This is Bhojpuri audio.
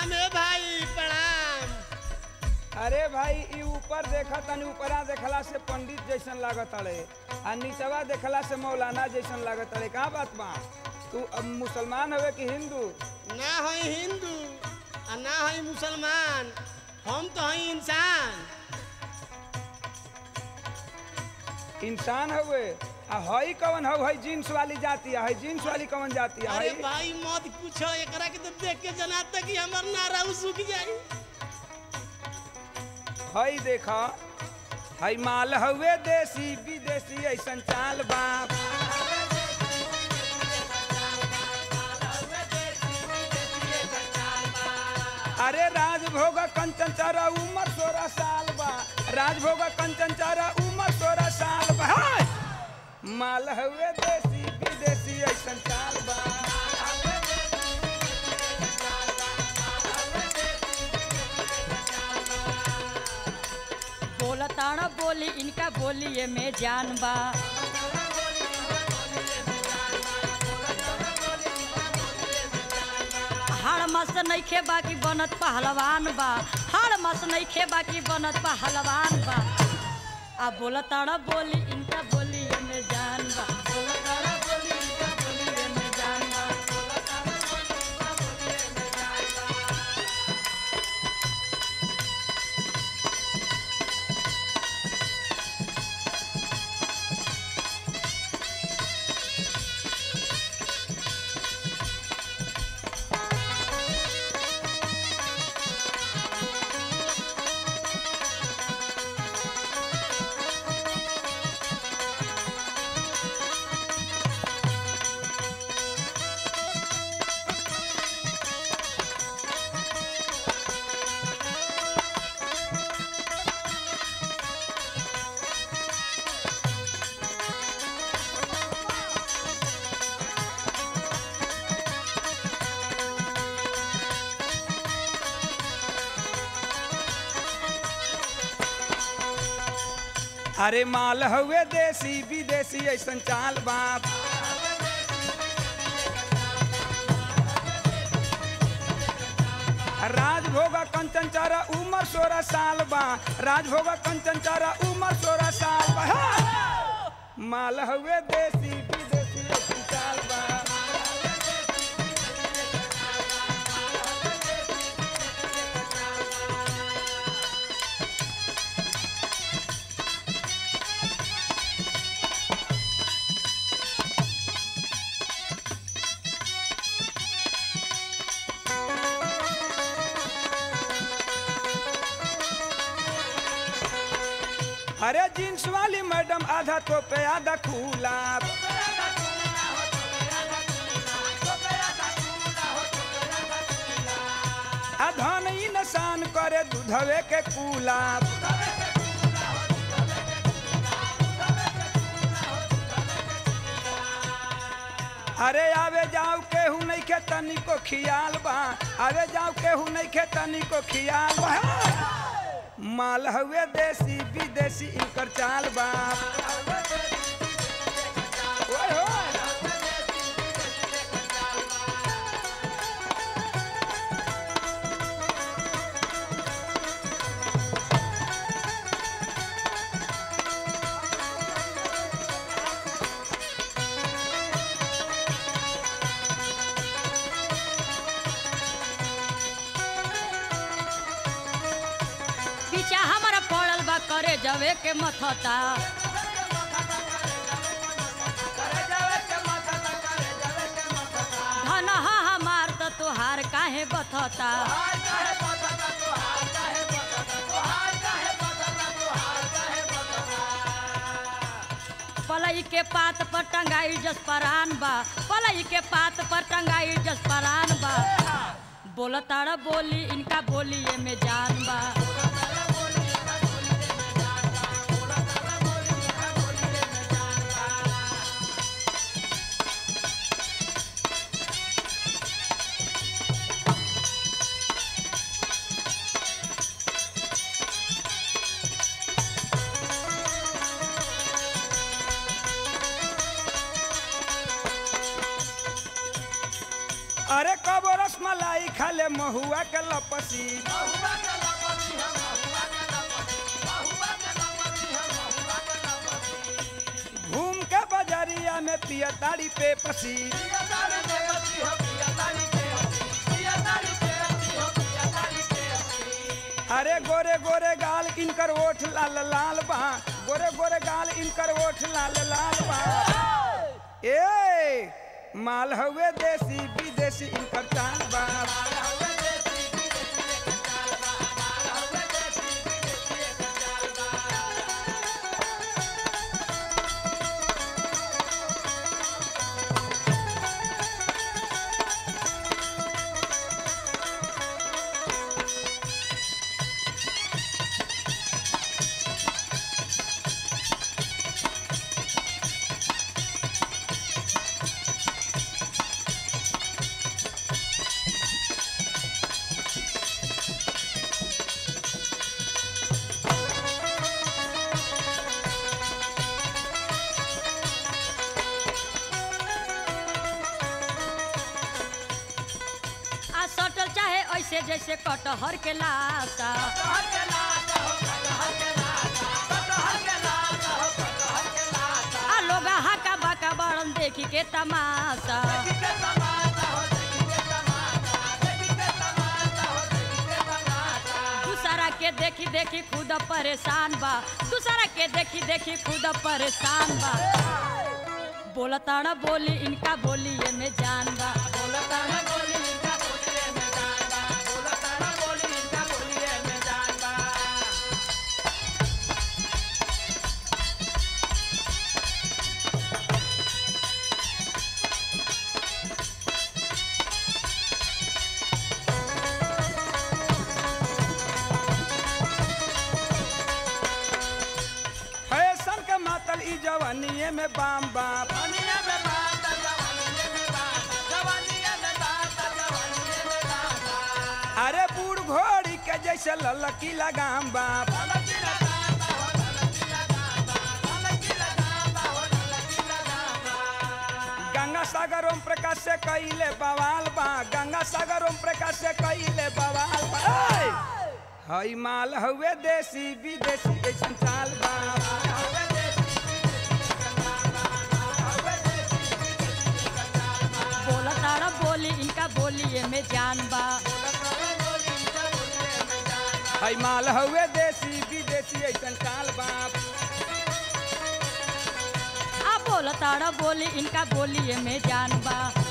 प्रणाम है भाई प्रणाम अरे भाई ई ऊपर देखा तनी ऊपरा देखला से पंडित जैसन लागत अड़े आ नीचवा देखला से मौलाना जैसन लागत अड़े का बात बा तू अब मुसलमान हवे कि हिंदू ना है हिंदू आ ना है मुसलमान हम तो हैं इंसान इंसान हवे आ हई कवन हव हई जींस वाली जाती है हई जींस वाली कवन जाती है अरे हई भाई मत पूछो एकरा के तो देख के जनाता कि हमर नारा सूख जाई हई देखा हई माल हवे देसी विदेशी ऐसन चाल बाप अरे राजभोग कंचन चारा उम्र सोलह साल बा राजभोग कंचन चारा उम्र सोलह साल बा हाय! माल हवे देसी विदेशी ऐसन चाल बा बोलताण बोली इनका बोलिए में जान बा हाड़ मस नइखे बाकी बनत पहलवान बा हाड़ मस नइखे बाकी बनत पहलवान बा आ बोलताण बोली इनका बोलिए में जान बा बोलताण बोली इनका बोलिए में जान बा अरे माल हवे देसी विदेशी ऐसन चाल बाप राजभोग कंचन चारा उम्र सोलह साल बा राजभोग कंचन चारा उम्र सोलह साल बा हा! माल हवे देसी विदेशी ऐसन चाल बा अरे जींस वाली मैडम आधा तो पे आधा खुला अधन ही नसान करे दूधवे के कूला अरे आवे जाओ केहू नहीं के तनी को खियाल बा आवे जाओ केहू नहीं के तनी को खियाल बा माल हवे देसी विदेशी इनकर चाल बा ओए होए। पीछा हमारा पड़ल बा करे जवे के मथता धन हा हमार त तोहार काहे बथता पलई के पात पर टंगाई जस परान बा पलई के पात पर टंगाई जस परान बा बोलताड़ा बोली इनका बोलिए में जान बा अरे कब रसमलाई खा जाले महुआ के लपसी घूम के बजरिया में पिया ताड़ी पे पसी अरे गोरे गोरे गाल इनकर ओठ लाल लाल बा गोरे गोरे गाल इनकर ओठ लाल लाल बा ए माल हवे देसी विदेशी इनकर चाल बा आ सटल चाहे ऐसे जैसे कटहर के लाशा आ लोग हाका बाका बड़न देखी के तमाशा दूसरा के देखी देखी खुद परेशान बा दूसरा के देखी देखी खुद परेशान बा बोलताना बोली इनका बोली ये में जान बा बोलताना बोली इनका बोली ये में जान बा बोलताना बोली इनका बोली ये में जान बा फैशन के मातल ई जवानिए में बाम बाप अरे बूढ़ घोड़ी के जैसे ललकी लगाम बाप गंगा सागर ओम प्रकाश से कइले बवाल बा गंगा सागर ओम प्रकाश से कइले बवाल बा ऐ! हई माल हवे देसी विदेशी ऐसन चाल बा बोलताना बोली इनका बोली ये में जान बा हई माल हवे देसी विदेशी ऐसन चाल बा आ बोलताना बोली इनका बोली ये में जान बा